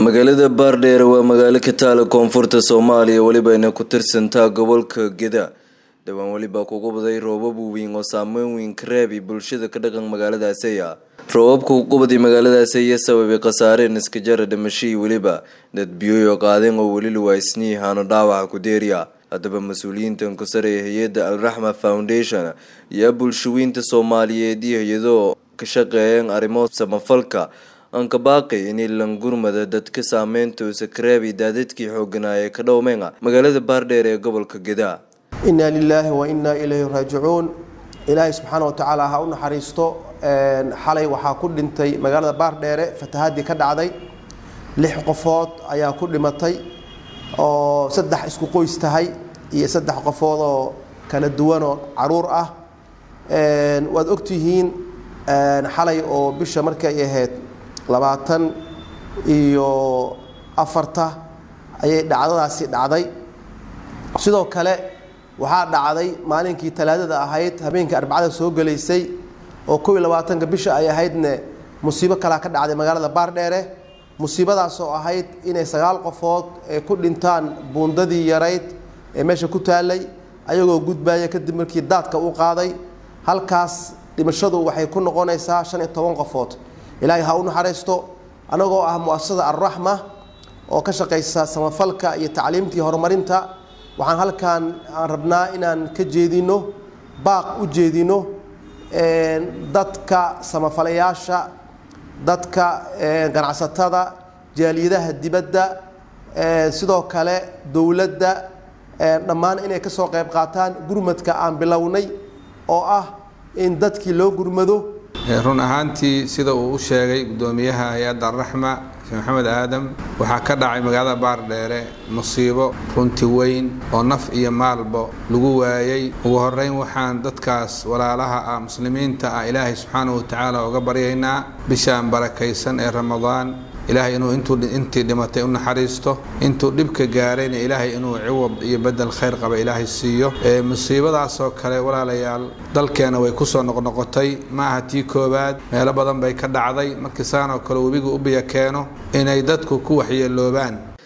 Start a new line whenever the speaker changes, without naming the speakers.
magaalada baardheere waa magaalo ka taala koonfurta soomaaliya welibana ku tirsantaa gobolka geda dhowaan weliba kugu baday roobab weyn oo saameyn weyn ka reebi bulshada ka dhaqan magaaladaasiya roobabka kugubaday magaaladaasi iyo sababay khasaareen iskajara dhimashadii weliba dad biyoyo qaadeen oo weli luwaysnii haano dhaawaca ku deeriya haddaba mas-uuliyiintan ku sareeya hay-adda alraxma foundation iyo bulshaweynta soomaaliyeed iyo hay-adoo ka shaqeeyeen arrimo samafalka anka baaqi inay langurmada dadka saameyntuusa kareebi daadadkii xooganaaye ka dhowmeenga magaalada baardheer ee gobolka geda
inaa lilaahi wa innaa ilayhi raajicuun ilaahay subxaana wa tacaala ha u naxariisto xalay waxaa ku dhintay magaalada baardheere fatahaadii ka dhacday lix qofood ayaa ku dhimatay oo saddex isku qoys tahay iyo saddex qofood oo kala duwanoo caruur ah waad ogtihiin xalay oo bisha markay ahayd labaatan iyo afarta ayay dhacdadaasi dhacday sidoo kale waxaa dhacday maalinkii talaadada ahayd habeenkii arbacada soo gelaysay oo kow iyo labaatanka bisha ay ahaydne musiibo kalaa ka dhacday magaalada baardheere musiibadaas oo ahayd inay sagaal qofood ee ku dhintaan buundadii yarayd ee meesha ku taalay ayagoo gudbaya kadib markii daadka u qaaday halkaas dhimashadu waxay ku noqonaysaa shan iyo toban qofood ilaahay ha u naxariisto anagoo ah muasasada alraxma oo ka shaqaysa samafalka iyo tacliimtii horumarinta waxaan halkan aan rabnaa inaan ka jeedino baaq u jeedino dadka samafalayaasha dadka ganacsatada jaaliyadaha dibadda sidoo kale dowladda dhammaan inay ka soo qayb qaataan gurmadka aan bilownay oo ah in dadkii loo gurmado
run ahaantii sida uu u sheegay guddoomiyaha hay-adda alraxma sheekh maxamed aadam waxaa ka dhacay magaalada baardheere musiibo runti weyn oo naf iyo maalba lagu waayey ugu horeyn waxaan dadkaas walaalaha ah muslimiinta ah ilaahay subxaanahu watacaala uga baryaynaa bishaan barakaysan ee ramadaan ilaahay inuu intii dhimatay u naxariisto intuu dhibka gaarayna ilaahay inuu ciwad iyo bedel khayr qaba ilaahay siiyo musiibadaasoo kale walaalayaal dalkeena way kusoo noqnoqotay ma aha tii koowaad meelo badan bay ka dhacday markii saanoo kale webigu u biyo keeno inay dadku ku waxyeeloobaan